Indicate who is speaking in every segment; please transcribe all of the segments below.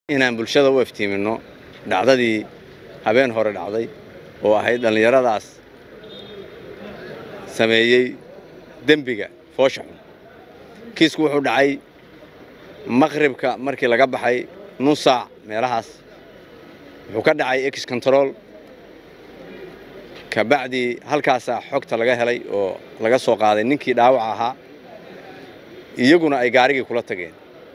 Speaker 1: inaan bulshada u iftiiminno dhacdadii habeen hore dhacday oo ahayd dhallinyaradaas sameeyey dembiga foosha xun kiisku wuxuu dhacay maqribka markii laga baxay nus saac meelahaas wuxuu ka dhacay ex control kabacdii halkaasaa xogta laga helay oo laga soo qaaday ninkii dhaawaca ahaa iyaguna ay gaarigii kula tageen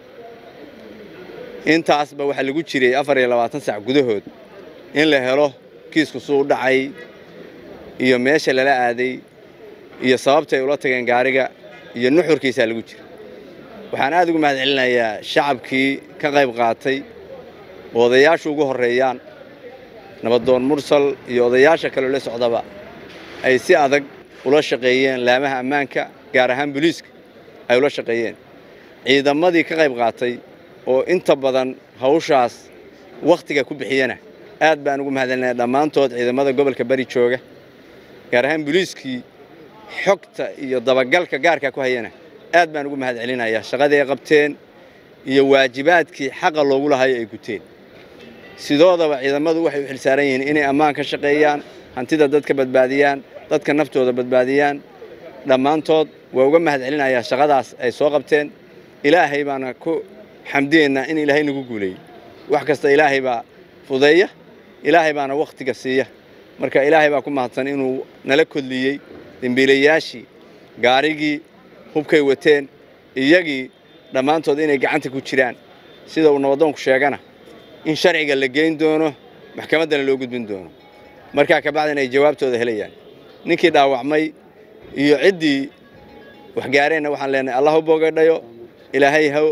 Speaker 1: intaasba waxaa lagu jiray afar iyo labaatan sac gudahood in la helo kiisku suu u dhacay iyo meesha lala aaday iyo sababtay ula tageen gaariga iyo nuxurkiisaa lagu jira waxaan aad ugu mahad celinayaa shacabkii ka qayb qaatay oo odayaashu ugu horreeyaan nabadoon mursal iyo odayaasha kaloo la socdaba ay si adag ula shaqeeyeen laamaha ammaanka gaar ahaan booliiska ay ula shaqeeyeen ciidamadii ka qayb qaatay oo inta badan hawshaas wakhtiga ku bixiyana aad baan ugu mahadcelinaya dhammaantood ciidamada gobolka bari jooga gaar ahaan booliiskii xogta iyo dabagalka gaarka ku hayana aad baan ugu mahad celinayaa shaqadii ay qabteen iyo waajibaadkii xaqa loogu lahayo ay guteen sidoodaba ciidamadu waxay u xilsaaran yihiin inay ammaan ka shaqeeyaan hantida dadka badbaadiyaan dadka naftooda badbaadiyaan dhammaantood waa uga mahad celinayaa shaqadaas ay soo qabteen ilaahay baana ku xamdiyeynaa in ilaahay nagu guuleeyey wax kasta ilaahay baa fudeeya ilaahay baana wakhtiga siiya marka ilaahay baa ku mahadsan inuu nala kodliyey dembiilayaashii gaarigii hubkay wateen iyagii dhammaantood inay gacanta ku jiraan sida uu nabadoonku sheegana in sharciga la geyn doono maxkamaddana loo gudbin doono markaa kabacdina ay jawaabtooda helayaan ninkii dhaawacmay iyo ciddii waxgaareenna waxaan leenahay allah u boogadhayo ilaahay ha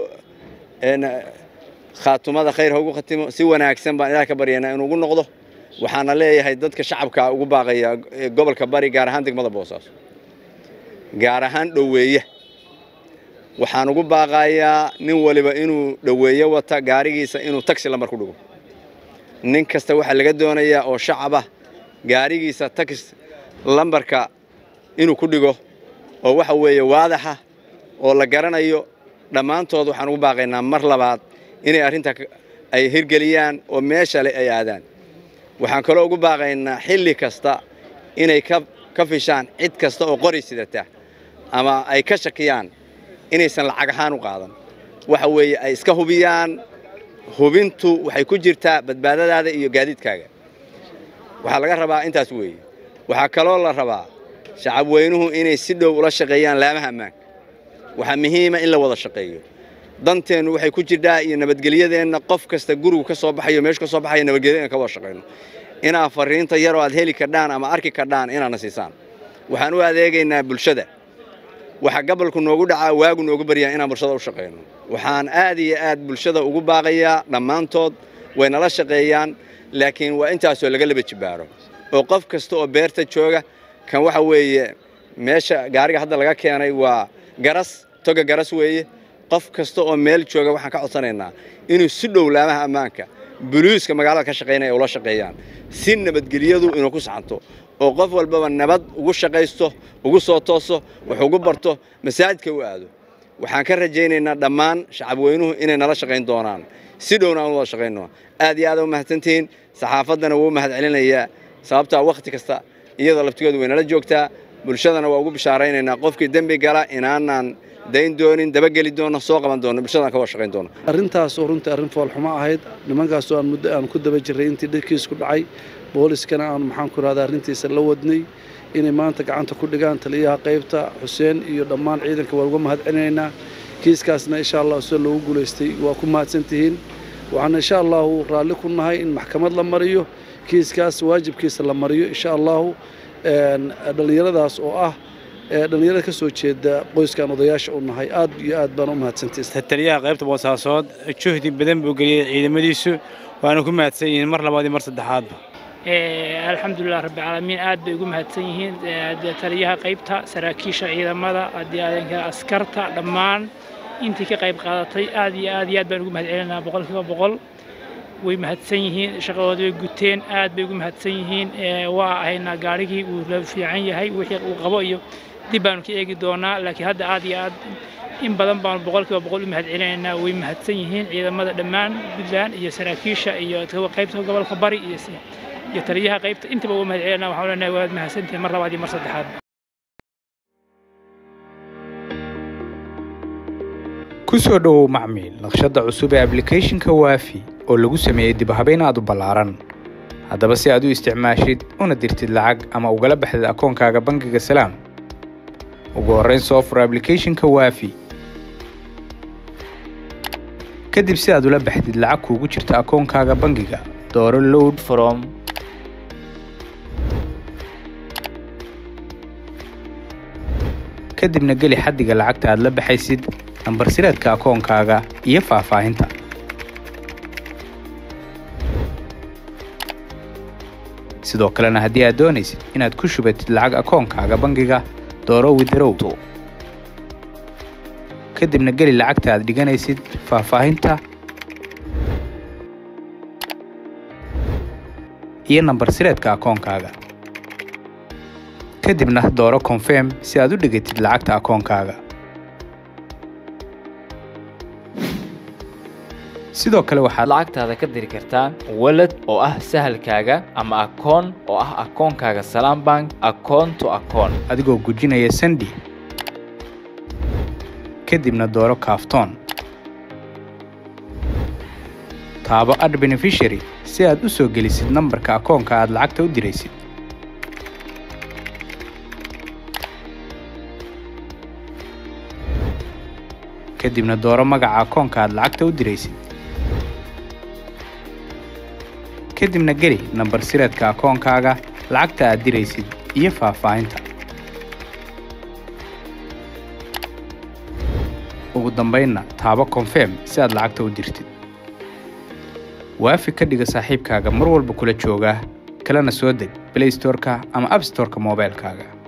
Speaker 1: khaatumada khayr ha ugu khatimo si wanaagsan baan ilaah ka baryaynaa inuu ugu noqdo waxaana leeyahay dadka shacabka ugu baaqaya gobolka bari gaar ahaan degmada boosaaso gaar ahaan dhoweeye waxaan ugu baaqayaa nin waliba inuu dhoweeye wata gaarigiisa inuu taxi lambar ku dhigo nin kasta waxaa laga doonayaa oo shacabah gaarigiisa taxi lambarka inuu ku dhigo oo waxa weeye waadaxa oo la garanayo dhammaantood waxaan ugu baaqaynaa mar labaad inay arrinta ay hirgeliyaan oo meesha le ay aadaan waxaan kaloo ugu baaqaynaa xilli kasta inay ka fishaan cid kasta oo qori sidata ama ay ka shakiyaan inaysan lacag ahaan u qaadan waxa weeye ay iska hubiyaan hubintu waxay ku jirtaa badbaadadaada iyo gaadiidkaaga waxaa laga rabaa intaas weeye waxaa kaloo la rabaa shacab weynuhu inay si dhow ula shaqeeyaan laamaha ammaanka waxaa muhiima in la wada shaqeeyo danteennu waxay ku jirdhaa iyo nabadgelyadeenna qof kasta gurigu ka soo baxayo meeshu ka soo baxayo nabadgelyadeenna ka wada shaqayno inaad fariinta yaroo aad heli kardhaan ama arki kardhaan inaadna siisaan waxaan u adeegaynaa bulshada waxaa gabolku noogu dhacaa waagu noogu baryaa inaan bulshada u shaqayno waxaan aad iyo aad bulshada ugu baaqayaa dhammaantood way nala shaqeeyaan laakiin waa intaasoo laga laba jibaaro oo qof kasta oo beerta jooga kan waxa weeye meesha gaariga hadda laga keenay waa garas toga garas weeye qof kasta oo meel jooga waxaan ka codsanaynaa inuu si dhow laamaha ammaanka buluiska magaalada ka shaqaynaya ula shaqeeyaan si nabadgelyadu inuu ku saxanto oo qof walbaba nabad ugu shaqaysto ugu soo tooso wax ugu barto masaajidka u aado waxaan ka rajaynaynaa dhammaan shacabweynuhu inay nala shaqayn doonaan si dhowna aan wada shaqayno aad iyo aad u mahadsantihiin saxaafaddana wuu mahad celinayaa sababtaa wakhti kasta iyada laftigoodu way nala joogtaa bulshadana waa ugu bishaaraynaynaa qofkii dembi gala inaanaan dayn doonin dabageli doono soo qaban doono bulshadaan ka wada shaqayn doono
Speaker 2: arrintaas oo runtii arrin foolxumo ahayd nimankaasoo aan muddo aan ku daba jirray intii dhirkiisku dhacay booliskana aan maxaan ku rahdaa arrintiisa la wadnay inay maanta gacanta ku dhigaan taliyaha qaybta xuseen iyo dhammaan ciidanka waa uga mahad celinaynaa kiiskaasna insha allah sida loogu guulaystay waa ku mahadsantihiin waxaana insha allahu raalli ku nahay in maxkamad la mariyo kiiskaas waajibkiisa la mariyo insha allahu dhallinyaradaas oo ah dhallinyarada ka soo jeeda qoyskan odayaasha u nahay aad iyo aad baan u mahadsantihiin
Speaker 3: taliyaha qaybta boosaasood juhdi badan buu geliyey ciidamadiisu waana ku mahadsan yihiin mar labaad iyo mar saddexaadba
Speaker 4: alxamdulilah rabbilcaalamiin aad bay ugu mahadsan yihiin taliyaha qaybta saraakiisha ciidamada adaadanka askarta dhammaan intii ka qayb qaadatay aad iyo aad iyo aad baan ugu mahad celinaa boqolkiiba boqol way mahadsan yihiin shaqadooda way guteen aad bay ugu mahadsan yihiin waa ahaynaa gaarigii uu la fiican yahay wixii uu qabo iyo dib baanu ka eegi doonaa laakiin hadda aad iyo aad in badan baanu boqolkiiba boqol u mahad celinaynaa way mahadsan yihiin ciidamada dhammaan puntland iyo saraakiisha iyo qaybta gobolka bari iyo iyo taliyaha qaybta intaba uga mahad celinaa waxaan leenahay waad mahadsantihiin mar labaad iyo mar saddexaad
Speaker 5: ku soo dhowow macmiil naqshadda cusub ee ablicathonka waafi oo lagu sameeyey dib habeyn aad u ballaaran haddaba si aad u isticmaashid una dirtid lacag ama ugala baxdid akoonkaaga bangiga salaam ugu horrayn soo fur ablicathonka waafi kadib si aad ula baxdid lacag kuugu jirta akoonkaaga bangiga dooro load from kadibna geli xaddiga lacagta aad la baxaysid nambar sireedka akoonkaaga iyo faahfaahinta sidoo kalena haddii aad doonaysid inaad ku shubatid lacag akoonkaaga bangiga dooro widarow kadibna geli lacagta aad dhiganaysid faahfaahinta iyo nambar sireedka akoonkaaga kadibna dooro confirm si aad u dhigatid lacagta akoonkaaga sidoo kale waxaad
Speaker 6: lacagtaada ka diri kartaa walad oo ah sahalkaaga ama akoon oo ah akoonkaaga salaam bank akoon to akoon
Speaker 5: adigoo gujinaya sandi kadibna dooro kaaftoon taabo ad beneficiary si aad u soo gelisid nambarka akoonka aad lacagta u diraysid kadibna dooro magaca akoonka aad lacagta u diraysid kadibna geli nambar sireedka akoonkaaga lacagta aad diraysid iyo faahfaahinta ugu dambaynna taabo confirm si aad lacagta u dirtid waafi ka dhiga saaxiibkaaga mar walba kula jooga kalena soo deg blaystoreka ama abstoreka moobaylkaaga